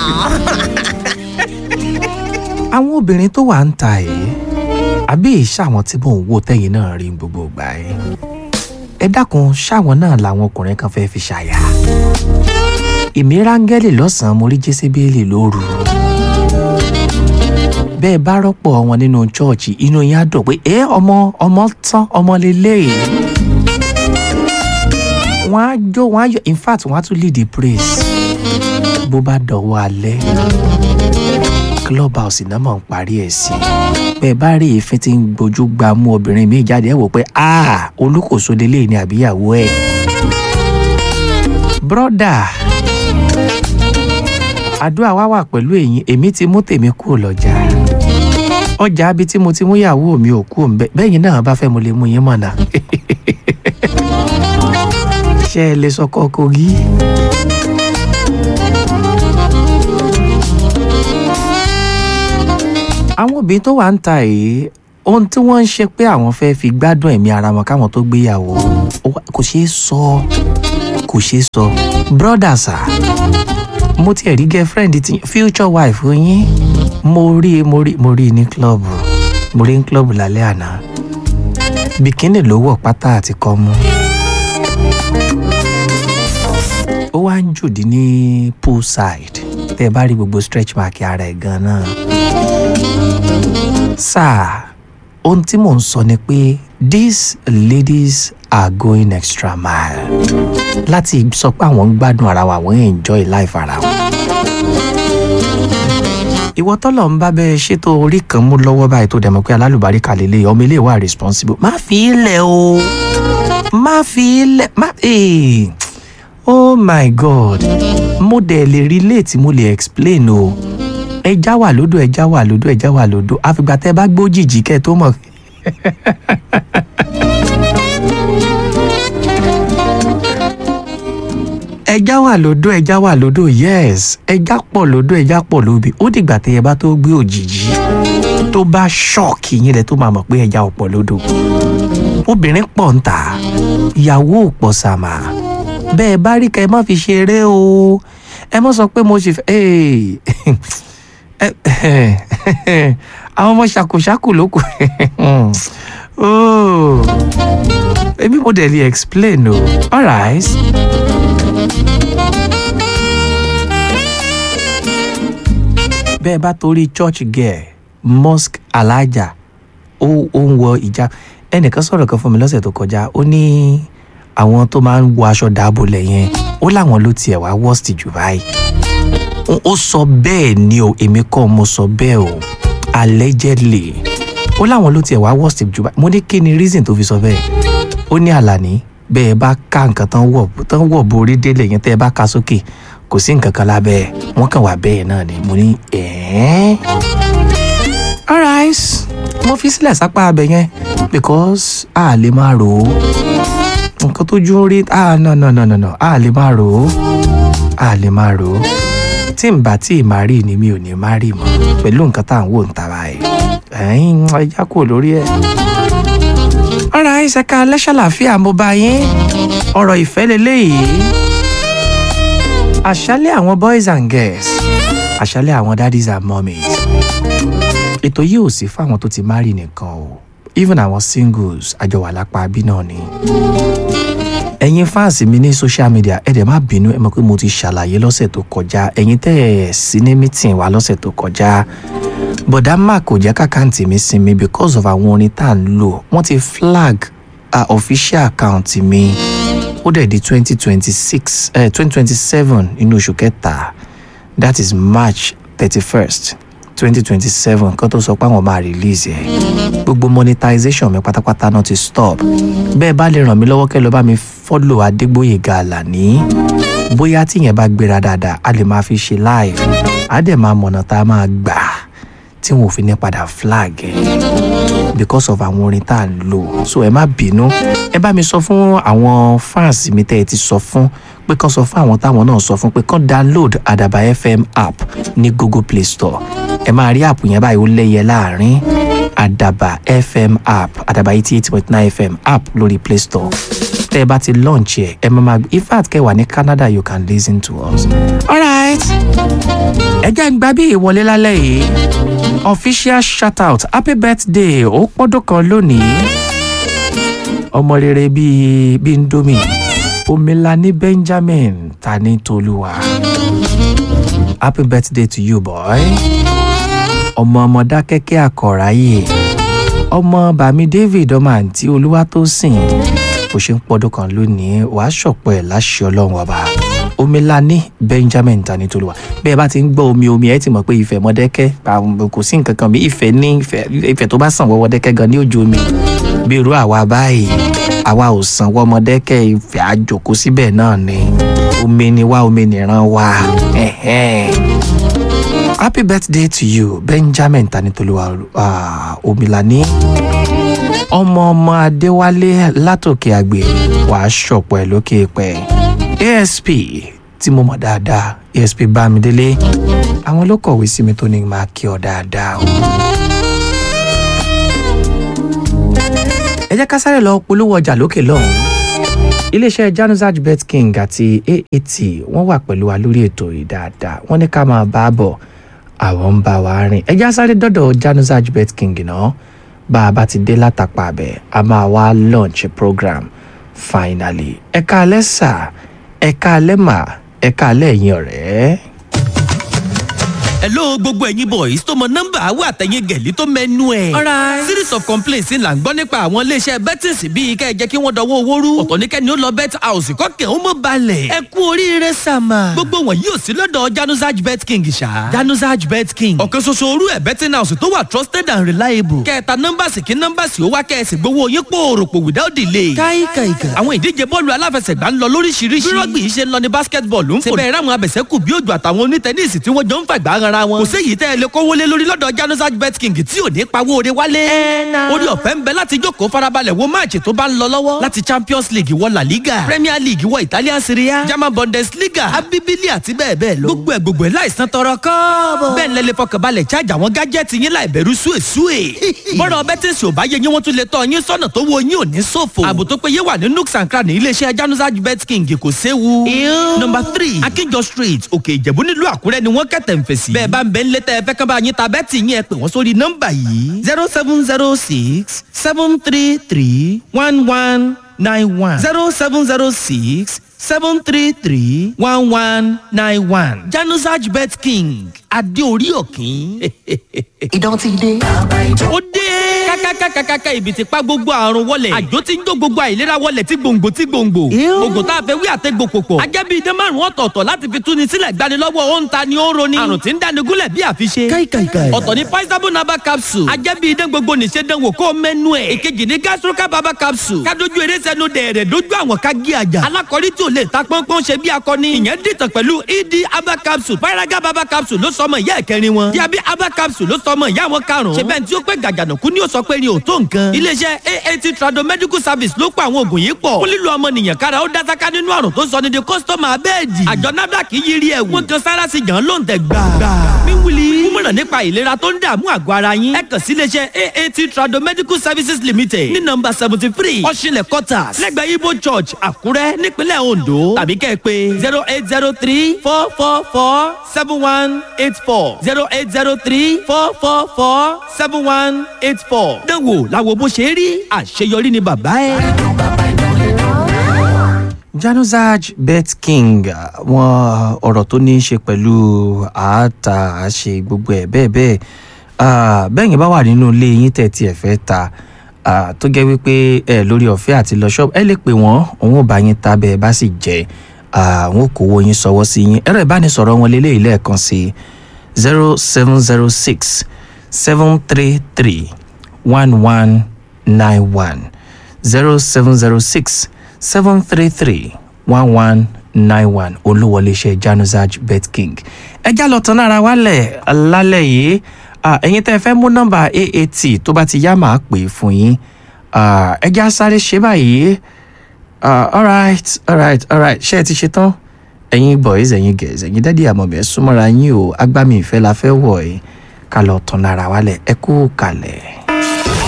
àwọn obìnrin tó wà ń ta yìí àbí ìṣàwọn tí mò ń wò tẹ́yìn náà rí gbogbo ìgbà yìí ẹ dákun ṣáwọn náà làwọn ọkùnrin kan fẹ́ẹ́ fi ṣàyà èmi rángẹ́lì lọ́sàn-án mo rí jésébélì lóru bẹ́ẹ̀ bá rọ́pò wọn nínú chọ́ọ̀chì inú yín á dùn pé ẹ ọmọ ọmọ tán ọmọ lélẹ́yìí wọ́n á jó wọ́n á yọ in fact wọ́n á tún lead the praise bó bá dọ̀wọ́ alẹ́ club house náà mọ̀ ń parí ẹ̀ sí bẹ́ẹ̀ bá rí èéfín tí ń gbójú gba mú obìnrin mi jáde ẹ̀ wò pé ah olùkóso délé ni àbíyàwó ẹ̀ brọ́dà àdúrà wa wà pẹ̀lú èyí èmi ti mú tèmi kúrò lọ́jà ọjà abi tí mo ti mú ìyàwó mi ò kú òǹbẹ bẹ́yìn náà bá fẹ́ mo lè mú yín mọ̀nà ṣé ẹ lè sọkọ kogi. àwọn obìnrin tó wà ń ta yìí ohun tí wọ́n ń ṣe pé àwọn fẹ́ fi gbádùn ẹ̀mí ara wọn káwọn tó gbéyàwó kò ṣeé sọ kò ṣeé sọ brother sir mo tiẹ̀ rí girlfriend ti future wife yín mo rí mo rí mo rí ní club mo rí ní club lálẹ́ àná bikini ló wọ̀ pátá àti kọ́mú ó wá ń jòdì ní poolside tẹ́ ẹ bá rí gbogbo stretch mark ara ẹ̀ gan-an sáà ohun tí mò ń sọ ni pé these ladies are going extra mile láti sọ pé àwọn ń gbádùn ara wa àwọn ń enjoy life ara wọn. ìwọ tọ́lọ̀ ń bá bẹ́ẹ̀ ṣètò orí kan mú lọ́wọ́ báyìí tó dẹ̀mọ́ pé alálùbáríkà lélẹ̀ ọmọ ilé wa responsible má fi í lẹ̀ o má fi í lẹ̀ má ee oh my god mo dẹ̀ lè relate mo lè explain o ẹja wà lódò ẹja wà lódò ẹja wà lódò àfìgbà tẹ bá gbójìjì kẹ tó mọ̀. ẹja wà lódò ẹja wà lódò yes ẹja pọ̀ lódò ẹja pọ̀ lóbi ó dìgbà tẹ ẹ bá tó gbé òjìjì tó bá ṣọ́ọ̀kì yín lẹ tó máa mọ̀ pé ẹja ò pọ̀ lódò obìnrin pọ̀ ń tà ìyàwó ò pọ̀ sàmà bẹ́ẹ̀ bá rí ká ẹ má fi ṣeré o ẹ má sọ pé mo ṣe fẹ́ àwọn ọmọ ṣàkóṣàkó ló kù èmi mo dẹ̀ lè explain o alright. bẹ́ẹ̀ bá torí church girl mosque alájà ó ó ń wọ ìjà ẹnìkan sọ̀rọ̀ kan fún mi lọ́sẹ̀ tó kọjá ó ní àwọn tó máa ń wọ aṣọ dáàbòlẹ̀ yẹn ó láwọn ló tiẹ̀ wá worst jù báyìí ó sọ bẹ́ẹ̀ ni o èmi kọ́ mo sọ bẹ́ẹ̀ o allegedly ó láwọn ló tiẹ̀ wá worst jù báyìí mo ní kí ni reason tó fi sọ bẹ́ẹ̀ ó ní àlàní bẹ́ẹ̀ bá ká nǹkan tán wọ̀ tán wọ̀ borí délé yẹn tẹ́ ẹ bá ka sókè kò sí nǹkan kan lábẹ́ ẹ̀ wọ́n kàn wá bẹ́ẹ̀ náà ni mo ní ẹ̀ẹ́n alright mo fi sílẹ̀ sápá abẹ yẹn because a lè máa rò ó nǹkan tójú ń rí ah no no no no no a lè máa rò ó a lè máa rò ó tí n bá tí ì máa rí ni mi ò ní máa rí mọ́ pẹ̀lú nǹkan tá à ń wò ń ta báyìí ẹ̀yìn ẹja kúrò lórí ẹ̀. ọ̀rọ̀ àìsẹ̀ka lẹ́ṣàlàfíà mo bá yín ọ̀rọ̀ ìfẹ́ leléyìí àṣálẹ̀ àwọn boys and girls àṣálẹ̀ àwọn daddies and mummies ètò yìí ò sí fáwọn tó ti marry nìkan o even àwọn singles àjọwà lápá bí náà ni ẹ̀yin fáǹsì mi ní social media ẹ̀ dẹ̀ má bínú ẹ mọ̀ pé mo ti ṣàlàyé lọ́sẹ̀ tó kọjá ẹ̀yin tẹ́ ẹ̀ sí ní meeting wa lọ́sẹ̀ tó kọjá bọ̀dá mark kò jẹ́ kàkáǹtì mi sinmi because of àwọn orin tá à ń lò wọ́n ti flag uh, official account mi ó dẹ̀ di twenty twenty six twenty twenty seven inú oṣù kẹta that is march thirty first twenty twenty seven kan tó sọ pé àwọn máa release ẹ̀ gbogbo monetization mi pátápátá náà ti stop bẹ́ẹ̀ bá lè ràn mí lọ́wọ́ kẹ́ lọ bá mi follow adégbòyèga àlàní bóyá tíyẹn bá gbéra dáadáa a lè máa fi ṣe live á dẹ̀ máa mọ̀nà tá a máa gbà tí wọn ò fi ní padà flag ẹ̀ because of àwọn orin tá à ń lò so ẹ má bínú ẹ bá mi sọ fún àwọn fans mi tẹ́ ẹ ti sọ fún pé kán sọ fún àwọn táwọn náà sọ fún pé kán download àdàbà fm app ní google play store ẹ máa rí app yẹn báyìí ó lẹ́yẹ láàrin àdàbà fm app àdàbà eighty eight point nine fm app lórí play store tẹ́ ẹ bá ti launch ẹ̀ ẹ máa máa in fact kẹ́ wà ní canada you can listen to us alright ẹ jẹ́ ń gba bí ìwọlé lálẹ́ yìí official shout out happy birthday ó pọ́dún kan lónìí ọmọ rere bíi bíi ndomi omilani benjamin tani tolúwa happy birthday to you boy ọmọ ọmọdá kẹ́kẹ́ àkọ́ráyè ọmọ bàmí david ọmọ àǹtí olúwa tó sìn bó ṣe ń pọ́dún kan lónìí wàá ṣọ̀pọ̀ ẹ̀ láṣẹ ọlọ́run ọba omilani benjamin tani tolúwa bẹ́ẹ̀ bá ti ń gbọ́ omi omi ẹ̀ ti mọ̀ pé ìfẹ́ mọ́dẹ́kẹ́ àwọn kò sí nǹkan kan bí ìfẹ́ ní ìfẹ́ ìfẹ́ tó bá sàn wọ́wọ́ dẹ́kẹ́ gan ní ojú omi bí irú àwa báyìí àwa ò sàn wọ́mọdẹ́kẹ́ ìfẹ́ àjòkó síbẹ̀ náà ni omi ni wá omi nìran wá. Ẹ̀hẹ́n. happy birthday to you benjamin tanitoluwa uh, omilani ọmọ ọmọ adéwálé látòkè àgbè wàá ṣọ̀pọ̀ ẹ̀ lókè pẹ̀ asp tí mo mọ̀ dáadáa asp bámidélé àwọn ló kọ̀wé sí mi tó ní máa kí ọ dáadáa o. ẹ jẹ́ ká sáré lọ polówó ọjà lókè lọ́hùn-ún iléeṣẹ́ januzaj bet king àti aat wọ́n wà pẹ̀lú wa lórí ètò yìí dáadáa wọ́n ní ká máa bá a bọ̀ àwọn ń bá wa rìn ẹ já sáré dọ́dọ̀ januzaj bet king náà bá a bá ti dé látàpá abẹ a máa wá launch program finally ẹ káalẹ́ sà ẹ káalẹ́ mà ẹ káalẹ́ ẹ̀yin ọ̀rẹ́. hello gbogbo ẹ̀yin boys tó mọ nọ́mbà àwọn àtẹ̀yìn gẹ̀lí tó mẹ́nu ẹ̀. Alright. series of complaints ńlá ń gbọ́ nípa àwọn iléeṣẹ́ bettings bíi kẹ́ ẹ jẹ́ kí wọ́n dọwọ́ owó rú. ọ̀tọ̀ ní kẹ́ni ó lọ bet house kọ́kẹ́ ó mọ̀ balẹ̀. ẹ kú oríire sàmà. gbogbo wọn yóò sí lọ́dọ̀ januzaj bet king ṣá. januzaj bet king. ọ̀kan ṣoṣo orú ẹ̀ betting house tó wà trusted and reliable. kẹta nọ́mbàsì kí nọ́mbàsì ó wá kẹ́ẹ̀sì gbowó yín pòròpò without delay. káyí kàìkà. àwọn ìdíje bọ́ọ̀lù aláfẹsẹ̀gbá ń lọ lóríṣiríṣi. bí rọ́gbì yìí ṣe ń lọ ní basketball ń fò. síbẹ̀ ráwọn abẹ̀sẹ̀kù bí òjò àtàwọn onítẹ̀nísì tí wọ́n jọ ń fàgbà ara wọn. kò séyìí tẹ́ ẹ lè kówó lé lórí lọ́dọ̀ janusaj bet king tí ò ní pawó ore wálé. na. orí ọ̀fẹ́ ń bẹ láti jókòó farabalẹ̀ wo máàcì tó bá ń lọ lọ́wọ́. láti champions league wọ la liga premier league wọ italian serie a german bundesliga abibili àti bẹ́ẹ̀ bẹ́ẹ̀ lọ. gbogbo ẹ̀ gbogbo ẹ̀ láìsàn tọrọ kọ́ọ̀bọ̀. bẹ́ẹ̀ ni lẹ́lẹ́ fọkànbalẹ̀ charge àwọn gájẹ́tì yín láì bẹ̀rù súwèsúwè. bọ́dọ̀ bẹ́tẹ̀sì ò bá yẹ yín wọ́n tún lè tọ́ yín sọ́nà tó wo yín ò ní ṣòfò. ààbò tó péye wà ní nooks and cranny iléeṣẹ́ janusaj bet king kò séwu. Ew. number three akínjọ street òkè ìjẹ̀bú nílùú àkúrẹ́ ni wọ́n kẹ̀tẹ̀ ń fèsì. bẹ́ẹ̀ bá ń bẹ ń létẹ́ ẹ fẹ́ kán bá yín ta bẹ́ẹ̀tì yín ẹ pè wọ́n sórí nọ́mbà yìí zero seven zero six seven three three one one nine one zero seven zero six seven three three one one nine one janusaj bet king adéorí òkín. Idán ti dé. ó dé kákákákákáká ibi tí pa gbogbo àrùn wọlé àjò tí ń jó gbogbo àìlera wọlé tí gbòǹgbò tí gbòǹgbò Ew. oògùn tá a fẹ́ wí àtẹ́gbò pòpọ̀ ajẹ́bí idán márùn ọ̀tọ̀ọ̀tọ̀ láti fi túni sílẹ̀ gbanilọ́wọ́ ó ń ta ni ó ń roni àrùn tí ń dáni gúnlẹ̀ bí àfiṣe káyí kàìkà. ọ̀tọ̀ ní paisabo naba capsule ajẹ́bí idán gbogbo nìṣe dánwò kó mẹ́nu ẹ̀ ìkejì ní gastroca baba capsule kádojú eré sẹ́nu dẹ̀rẹ̀ dojú àwọn ká gé àjà alákọ̀rí tí ò lè ta pọ́npọ́n ṣe bí akọni ìyẹn dìtàn pẹ̀lú ed aba capsule paraga baba capsule ló sọmọ ìyá ẹ̀kẹrin wọn diabi aba capsule ló sọmọ ìyá wọn karùn-ún ṣe bẹ́ẹ̀ tí ó pẹ́ gàjànàkú ni ó sọ pé ni ò tó nǹkan iléeṣẹ́ aat trado medical service ló pa àwọn oògùn yìí pọ̀ fún lílo ọmọnìyàn kára ó dásáká nínú àrùn tó sọ ní di kọ́sítọ́mà abẹ́ẹ̀dì àjọ nafdac yiri ẹ̀wù wọn kan sára sí jàn ló ń tẹ̀ gbà. míwúli kúmọ̀ràn nípa ìlera tó ń dààmú àgọ́ ara yín ẹ kàn sí iléeṣẹ́ aat trado medical services limited ní nọmba seventy three ọ̀ṣinlẹ̀ quarters lẹ́gbẹ̀ẹ́ ibo church àkúrẹ́ nípínlẹ̀ ondo tàbí kẹ́ ẹ pé zero eight zero three four four four seven one eight four zero eight zero three four four four seven one eight four. dánwò làwọn bó ṣe rí àṣeyọrí ni bàbá ẹ. januzaj bet king wọn ọ̀rọ̀ tó ní í ṣe pẹ̀lú àáta àṣe gbogbo ẹ̀ bẹ́ẹ̀ bẹ́ẹ̀ Ah, bẹ́ẹ̀ yẹn bá wà nínú ilé yín tẹ̀ tí ẹ̀ fẹ́ ta ah, tó jẹ́ wípé ẹ lórí ọ̀fẹ́ àti lọ ṣọ́ọ̀bù ẹ lè pè wọ́n òun ò bá yín ta bẹ́ẹ̀ bá sì jẹ́ àwọn ò kówó yín sọwọ́ sí yín ẹ̀rọ ìbánisọ̀rọ̀ wọn lélẹ́yìí lẹ́ẹ̀kan sí zero seven zero six seven three three one one nine one zero seven zero six seven three three one one nine one olúwọlé iṣẹ́ januzaj bet king ẹ já lọ tán lára wálẹ̀ lálẹ́ yìí Ah, ẹ̀yin tẹ́ ẹ fẹ́ mú nọ́mbà aat tó bá ti yá màá pè é fún yín Ah, ẹ já sáré ṣe báyìí Ah, alright alright alright ṣé ẹ ti ṣe tán ẹ̀yin boys ẹ̀yin girls ẹ̀yin dádì àmọ̀mí ẹ súnmọ́ra yín o agbámi ìfẹ́ la fẹ́ wọ̀ ẹ́ ká lọ tán lára wálẹ̀ ẹ kú kalẹ̀.